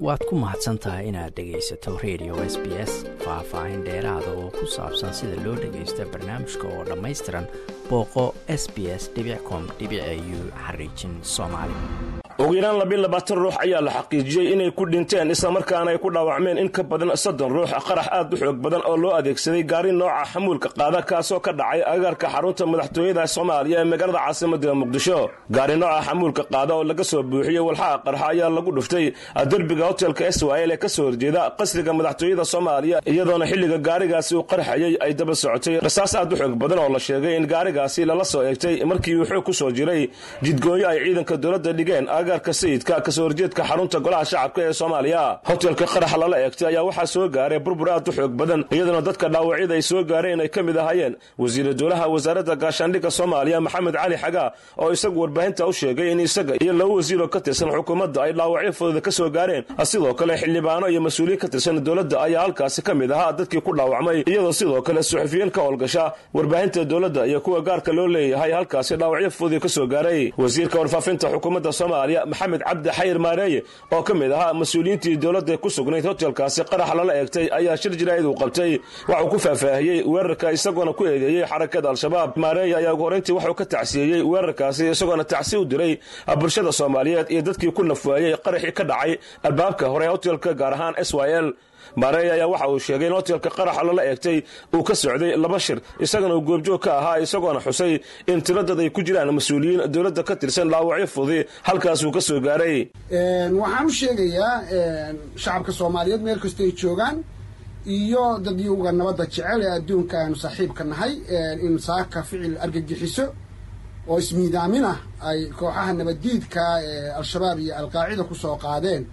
waad ku mahadsan tahay inaad dhegaysato radio s b s faah-faahin dheeraada oo ku saabsan sida loo dhagaysta barnaamijka oo dhammaystiran booqo s b s com u xariijin soomaali ugu yaraan labiin labaatan ruux ayaa la xaqiijiyey inay ku dhinteen islamarkaana ay ku dhaawacmeen in ka badan soddon ruux qarax aad u xoog badan oo loo adeegsaday gaari nooca xamuulka qaada kaasoo ka dhacay agaarka xarunta madaxtooyada soomaaliya ee magaalada caasimada muqdisho gaari nooca xamuulka qaada oo laga soo buuxiyey walxaha qarxa ayaa lagu dhuftay derbiga hotelka swil ee kasoo horjeeda qasriga madaxtooyada soomaaliya iyadoona xilliga gaarigaasi uu qarxayay ay daba socotay rasaas aad u xoog badan oo la sheegay in gaarigaasi lala soo eegtay markii uu xoog ku soo jiray jidgooyo ay ciidanka dowladda dhigeen agaarka sayidka kasoo horjeedka xarunta golaha shacabka ee soomaaliya hotelka qaraxa lala eegtay ayaa waxaa soo gaaray burbur aad u xoog badan iyadoona dadka dhaawacyada ay soo gaareen ay ka mid ahaayeen wasiira dowlaha wasaaradda gaashaandhigga soomaaliya maxamed cali xagaa oo isagu warbaahinta u sheegay in isaga iyo laba wasiiroo ka tirsan xukuumadda ay dhaawacyo fudooda ka soo gaareen sidoo kale xildhibaano iyo mas-uuliyiin ka tirsan dowladda ayaa halkaasi ka mid ahaa dadkii ku dhaawacmay iyadoo sidoo kale suxufiyiin ka howlgasha warbaahinta dowladda iyo kuwa gaarka loo leeyahay halkaasi dhaawacyo fududii ka soo gaaray wasiirka warfaafinta xukuumadda soomaaliya maxamed cabdi xayir maareeye oo ka mid ahaa mas-uuliyiintii dowladda ku sugnayd hotelkaasi qarax lala eegtay ayaa shir jiraa'id uu qabtay waxuu ku faahfaahiyey weerarka isagoona ku eedeeyey xarakada al-shabaab maareeye ayaa ugu horrayntii waxuu ka tacsiyeeyey weerarkaasi isagoona tacsi u diray bulshada soomaaliyeed iyo dadkii ku nafwaayey qaraxii ka dhacay albaabka hore hotelka gaar ahaan s y l maareey ayaa waxa uu sheegay in hotelka qaraxa lala eegtay uu ka socday laba shir isagana uu goobjoog ka ahaa isagoona xusay in tiradad ay ku jiraan mas-uuliyiin dowladda ka tirsan dhaawacyo fudi halkaasuu ka soo gaaray waxaan u sheegayaa shacabka soomaaliyeed meel kasta ay joogaan iyo dadyuga nabadda jecel ee adduunka aanu saaxiibka nahay in saaka ficil argagixiso oo ismiidaamin ah ay kooxaha nabaddiidka ee al-shabaab iyo alqaacida kusoo qaadeen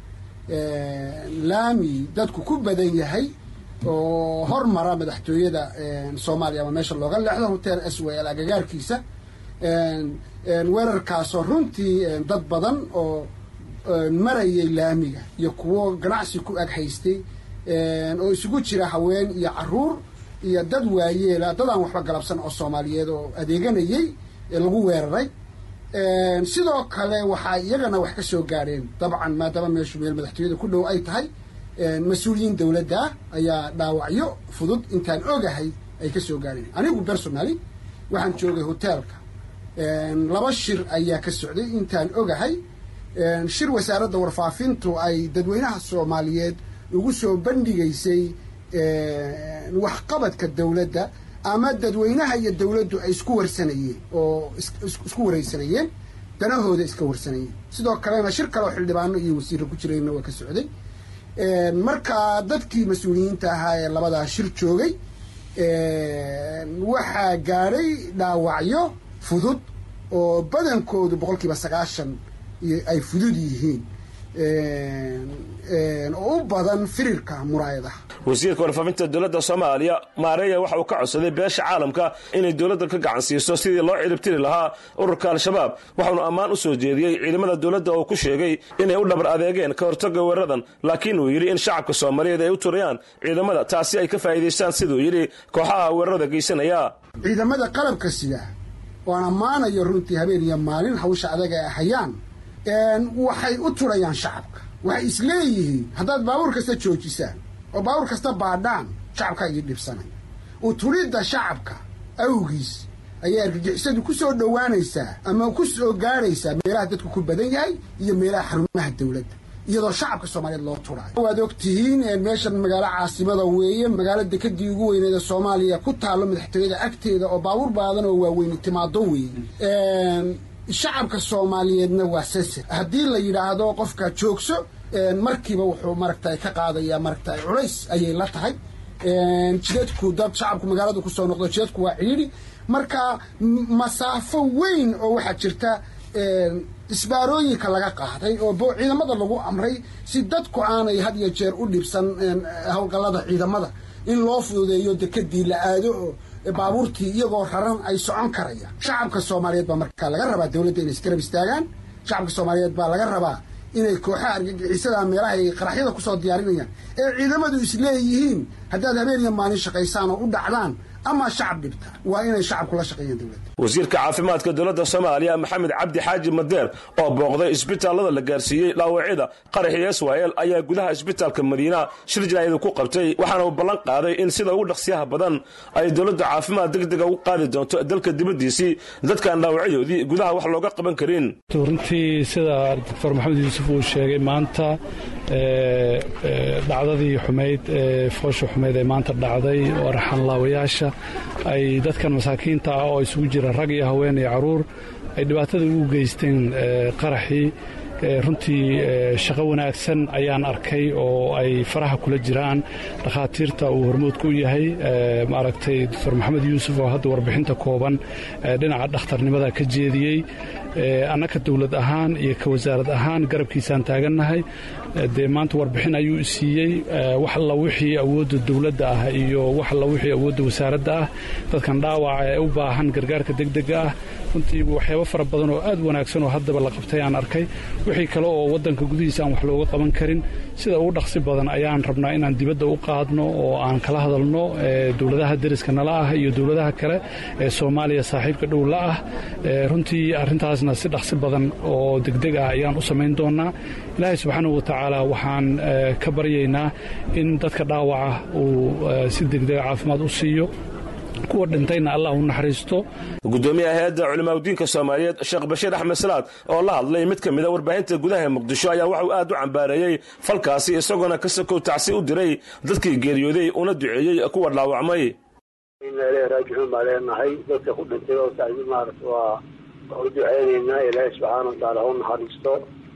laami dadku ku badan yahay oo hormara madaxtooyada soomaaliya ama meesha looga leexdo hotel s w l agagaarkiisa weerarkaasoo runtii dad badan oo marayay laamiga iyo kuwo ganacsi ku ag haystay oo isugu jira haween iyo caruur iyo dad waayeela dad aan waxba galabsan oo soomaaliyeed oo adeeganayay lagu weeraray sidoo kale waxaa iyagana wax ka soo gaadheen dabcan maadaama meeshu meel madaxtooyada ku dhow ay tahay mas-uuliyiin dowladda ayaa dhaawacyo fudud intaan ogahay ay ka soo gaadheen anigu personally waxaan joogay hoteelka laba shir ayaa ka socday intaan ogahay shir wasaaradda warfaafintu ay dadweynaha soomaaliyeed ugu soo bandhigaysay waxqabadka dowladda ama dadweynaha iyo dowladdu ay isku warsanayeen oo isku waraysanayeen danahooda iska warsanayeen sidoo kalena shir kale oo xildhibaano iyo wasiirra ku jirayna waa ka socday marka dadkii mas-uuliyiinta ahaa ee labadaa shir joogay waxaa gaadhay dhaawacyo fudud oo badankoodu boqolkiiba sagaashan ay fudud yihiin oo u badan firirka muraayadaha wasiirka warfaafinta dowladda soomaaliya maareeya waxa uu ka codsaday beesha caalamka inay dowladda ka gacan siiso sidii loo ciribtiri lahaa ururka al-shabaab waxaunu ammaan u soo jeediyey ciidamada dowladda oo ku sheegay inay u dhabar adeegeen ka hortagga weeraradan laakiin uu yidhi in shacabka soomaaliyeed ay u turayaan ciidamada taasi ay ka faa'iidaystaan siduu yidhi kooxaha weerarada geysanaya ciidamada qalabka sida oan ammaanayo runtii habeen iyo maalin hawsha adaga ay hayaan waxay u turayaan shacabka waxay isleeyihiin haddaad baabuur kasta joojisaan oo baabuur kasta baadhaan shacabkaa idin dhibsanaya u turidda shacabka awgiis ayay argagixisadu ku soo dhowaanaysaa ama ku soo gaadhaysaa meelaha dadku ku badan yahay iyo meelaha xarumaha dowladda iyadoo shacabka soomaaliyeed loo turaayo waad og tihiin meeshan magaalo caasimada weeye magaalo dekadii ugu weyneed ee soomaaliya ku taallo madaxtooyada agteeda oo baabuur baadan oo waaweyne timaado weeye shacabka soomaaliyeedna waa sensor haddii la yidhaahdo qofka joogso markiiba wuxuu maragtay ka qaadayaa maragtay culays ayay la tahay jidadku dad shacabku magaalada kusoo noqdo jidadku waa cidhiidhi marka masaafo weyn oo waxaa jirta isbaarooyinka laga qaaday oo ciidamada lagu amray si dadku aanay had iyo jeer u dhibsan howlgallada ciidamada in loo fududeeyo dekadii la aado oo baabuurtii iyagoo raran ay socon karayaan shacabka soomaaliyeed baa markaa laga rabaa dowladda inay isgarab istaagaan shacabka soomaaliyeed baa laga rabaa inay kooxaha argagixisada meelaha ay qaraxyada kusoo diyaarinayaan ee ciidamadu isleeyihiin haddaad habeen iyo maalin shaqaysaan oo u dhacdaan ama shacab dhibta waa inay shacabku la shaqeeyaan dowladda wasiirka caafimaadka dowladda soomaaliya maxamed cabdi xaaji madeer oo booqday isbitaalada la gaarsiiyey dhaawacyada qaraxii israel ayaa gudaha isbitaalka madiina shir jinaayada ku qabtay waxaana uu ballan qaaday in sida ugu dhaqsiyaha badan ay dowladda caafimaad degdega ugu qaadi doonto dalka dibaddiisii dadkaan dhaawacyadoodii gudaha wax looga qaban karin runtii sida doctor maxamed yuusuf uu sheegay maanta dhacdadii xumayd ee foosha xumayd ee maanta dhacday oo raxanlaawayaasha ay dadkan masaakiinta ah oo isugu jira rag iyo haween iyo caruur ay dhibaatada ugu geysteen qaraxii runtii shaqo wanaagsan ayaan arkay oo ay faraha kula jiraan dhakhaatiirta uu hormoodka u yahay maaragtay doctor maxamed yuusuf oo hadda warbixinta kooban dhinaca dhakhtarnimada ka jeediyey annaka dowlad ahaan iyo ka wasaarad ahaan garabkiisaan taagannahay dee maanta warbixin ayuu siiyey wax alla wixii awoodda dowladda ah iyo wax alla wixii awoodda wasaaradda ah dadkan dhaawaca ee u baahan gargaarka degdega ah runtii waxyaabo fara badan oo aad wanaagsan oo haddaba la qabtay aan arkay wixii kale oo waddanka gudihiisa aan wax looga qaban karin sida ugu dhaqsi badan ayaan rabnaa inaan dibadda u qaadno oo aan kala hadalno dowladaha deriska nala ah iyo dowladaha kale ee soomaaliya saaxiibka dhow la ah runtii arrintaasna si dhaqsi badan oo degdeg ah ayaan u samayn doonnaa ilaahay subxaanahu watacaala waxaan ka baryaynaa in dadka dhaawaca uu si degdega caafimaad u siiyo kuwa dhintayna allah u naxariisto gudoomiyaha hay-adda culimaadudiinka soomaaliyeed sheekh bashiir axmed salaad oo la hadlay mid ka mida warbaahinta gudaha ee muqdisho ayaa waxauu aad u cambaareeyey falkaasi isagoona ka sakow tacsi u diray dadkii geeriyooday una duceeyey kuwa dhaawacmay inna ilahi raajicuun baa leenahay dadka ku dhintay oo tacsi maarata waa waa u duceynaynaa ilaahay subxaana watacaala ha u naxariisto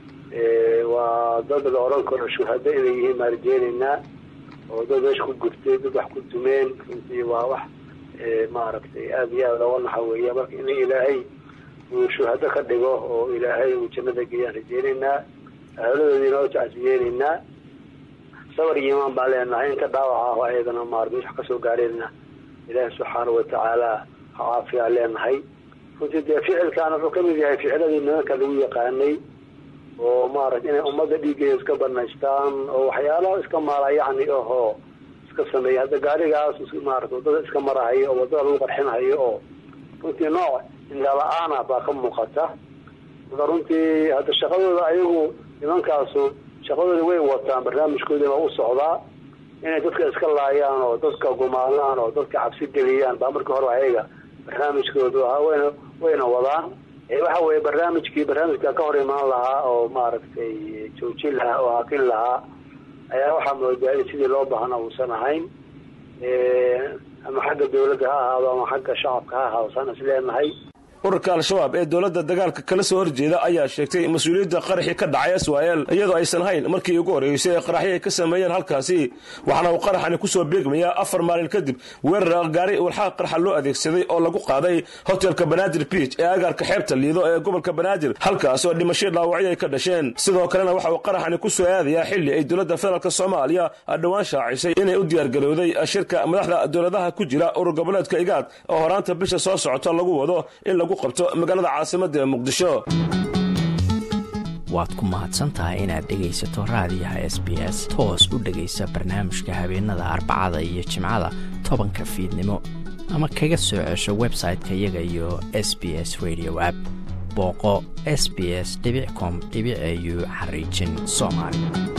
waa dad la odhan karo shuhado inay yihiin baan rajeynaynaa oo dad meesha ku gurtay dad wax ku dumeen runtii waa wax maaragtay aada iyo aad looga naxa weeya marka in ilaahay uu shuhado ka dhigo oo ilaahay uu jannada geeyaan rajeynaynaa ahaladoodiina oo tacsiyeynaynaa sabar iyo imaan baan leenahay inta dhaawaca ah oo ayadana maarata wax kasoo gaareenna ilaahay subxaanau watacaala ha caafiyaan leenahay runtii dee ficilkaan wuxuu kamid yahay ficiladii nimanka lagu yaqaanay oo maarata inay ummadda dhiiggeeda iska banaystaan oo waxyaalaha iska maala yacni ahoo iska sameeya hadda gaarigaas maarata waddada iska marahayo oo waddada lagu qarxinhayo oo runtii nooc indhala-aana baa ka muuqata marka runtii hadda shaqadooda ayagu nimankaasu shaqadooda way wataan barnaamijkoodii baa u socdaa inay dadka iska laayaan oo dadka gumaadaan oo dadka cabsi geliyaan baa markii hore ayaga barnaamijkoodu ahaa wayna wayna wadaan waxa weeye barnaamijkii barnaamijka ka hor imaan lahaa oo maaragtay joojin lahaa oo hakin lahaa ayaa waxaa moodaa in sidii loo baahna uusan ahayn ama xagga dawladda ha ahaado ama xagga shacabka ha ahaado saan is leenahay ururka al-shabaab ee dowladda dagaalka kala soo horjeeda ayaa sheegtay mas-uuliyadda qaraxii ka dhacay israel iyadoo aysan hayn markii ugu horreysay ee qaraxyo ay ka sameeyeen halkaasi waxaana uu qaraxani kusoo beegmayaa afar maalin kadib weerar gaari walxaa qarxa loo adeegsaday oo lagu qaaday hotelka banaadir biij ee agaarka xeebta liido ee gobolka banaadir halkaas oo dhimasho dhaawacyo ay ka dhasheen sidoo kalena waxa uu qaraxani ku soo aadayaa xilli ay dowladda federaalk soomaaliya dhowaan shaacisay inay u diyaargarowday shirka madaxda dowladaha ku jira urur goboleedka igaad oo horaanta bisha soo socota lagu wado in lagu qabto magaalada caasimadda ee muqdisho waad ku mahadsantahay inaad dhegaysato raadiyaha s b s toos u dhegaysa barnaamijka habeenada arbacada iyo jimcada tobanka fiidnimo ama kaga soo cesho website-ka iyaga iyo s b s radio app booqo s b s com au xariijin soomaali